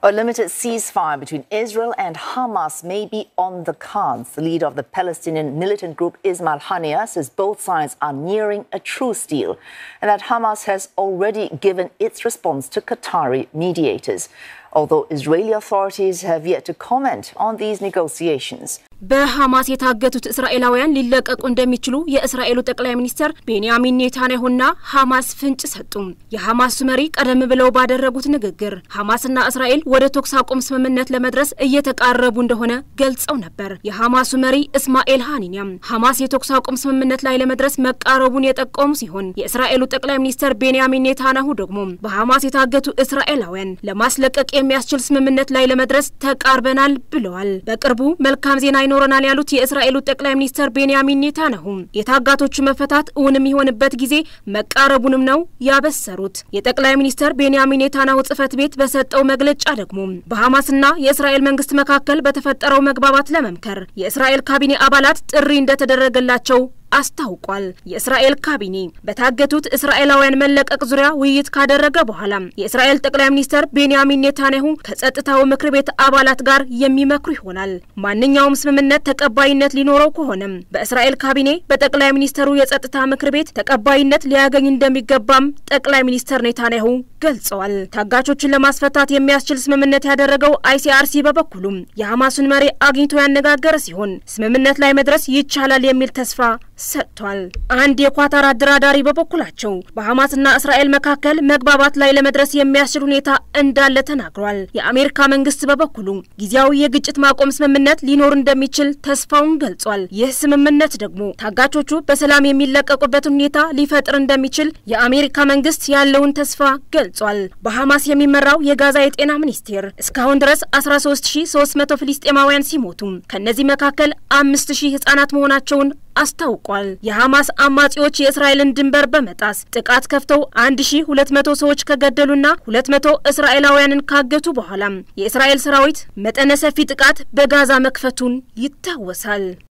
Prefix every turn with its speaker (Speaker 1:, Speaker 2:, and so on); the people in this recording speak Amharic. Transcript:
Speaker 1: A limited ceasefire between Israel and Hamas may be on the cards. The leader of the Palestinian militant group Ismail Haniyeh says both sides are nearing a truce deal and that Hamas has already given its response to Qatari mediators. Although Israeli authorities have yet to comment on these negotiations.
Speaker 2: በሐማስ የታገቱት እስራኤላውያን ሊለቀቁ እንደሚችሉ የእስራኤሉ ጠቅላይ ሚኒስትር ቤንያሚን ኔታንያሁና ሐማስ ፍንጭ ሰጡ። የሐማሱ መሪ ቀደም ብለው ባደረጉት ንግግር ሐማስና እስራኤል ወደ ተኩስ አቁም ስምምነት ለመድረስ እየተቃረቡ እንደሆነ ገልጸው ነበር። የሐማሱ መሪ እስማኤል ሃኒኒያም ሐማስ የተኩስ አቁም ስምምነት ላይ ለመድረስ መቃረቡን የጠቆሙ ሲሆን የእስራኤሉ ጠቅላይ ሚኒስትር ቤንያሚን ኔታንያሁ ደግሞ በሐማስ የታገቱ እስራኤላውያን ለማስለቀቅ የሚያስችል ስምምነት ላይ ለመድረስ ተቃርበናል ብለዋል። በቅርቡ መልካም ዜና ይኖረናል ያሉት የእስራኤሉ ጠቅላይ ሚኒስትር ቤንያሚን ኔታንያሁ የታጋቶቹ መፈታት እውን የሚሆንበት ጊዜ መቃረቡንም ነው ያበሰሩት። የጠቅላይ ሚኒስትር ቤንያሚን ኔታንያሁ ጽህፈት ቤት በሰጠው መግለጫ ደግሞ በሐማስና የእስራኤል መንግስት መካከል በተፈጠረው መግባባት ለመምከር የእስራኤል ካቢኔ አባላት ጥሪ እንደተደረገላቸው አስታውቋል። የእስራኤል ካቢኔ በታገቱት እስራኤላውያን መለቀቅ ዙሪያ ውይይት ካደረገ በኋላ የእስራኤል ጠቅላይ ሚኒስትር ቤንያሚን ኔታንያሁ ከጸጥታው ምክር ቤት አባላት ጋር የሚመክሩ ይሆናል። ማንኛውም ስምምነት ተቀባይነት ሊኖረው ከሆነም በእስራኤል ካቢኔ በጠቅላይ ሚኒስትሩ የጸጥታ ምክር ቤት ተቀባይነት ሊያገኝ እንደሚገባም ጠቅላይ ሚኒስትር ኔታንያሁ ገልጸዋል። ታጋቾችን ለማስፈታት የሚያስችል ስምምነት ያደረገው አይሲአርሲ በበኩሉም የሐማሱን መሪ አግኝቶ ያነጋገረ ሲሆን ስምምነት ላይ መድረስ ይቻላል የሚል ተስፋ ሰጥቷል። አንድ የኳታር አደራዳሪ በበኩላቸው በሐማስና እስራኤል መካከል መግባባት ላይ ለመድረስ የሚያስችል ሁኔታ እንዳለ ተናግሯል። የአሜሪካ መንግስት በበኩሉ ጊዜያዊ የግጭት ማቆም ስምምነት ሊኖር እንደሚችል ተስፋውን ገልጿል። ይህ ስምምነት ደግሞ ታጋቾቹ በሰላም የሚለቀቁበትን ሁኔታ ሊፈጥር እንደሚችል የአሜሪካ መንግስት ያለውን ተስፋ ገልጿል። በሐማስ የሚመራው የጋዛ የጤና ሚኒስቴር እስካሁን ድረስ 13300 ፍልስጤማውያን ሲሞቱ ከእነዚህ መካከል 5000 ህጻናት መሆናቸውን አስታውቋል። የሐማስ አማጺዎች የእስራኤልን ድንበር በመጣስ ጥቃት ከፍተው 1200 ሰዎች ከገደሉና 200 እስራኤላውያንን ካገቱ በኋላም የእስራኤል ሰራዊት መጠነ ሰፊ ጥቃት በጋዛ መክፈቱን ይታወሳል።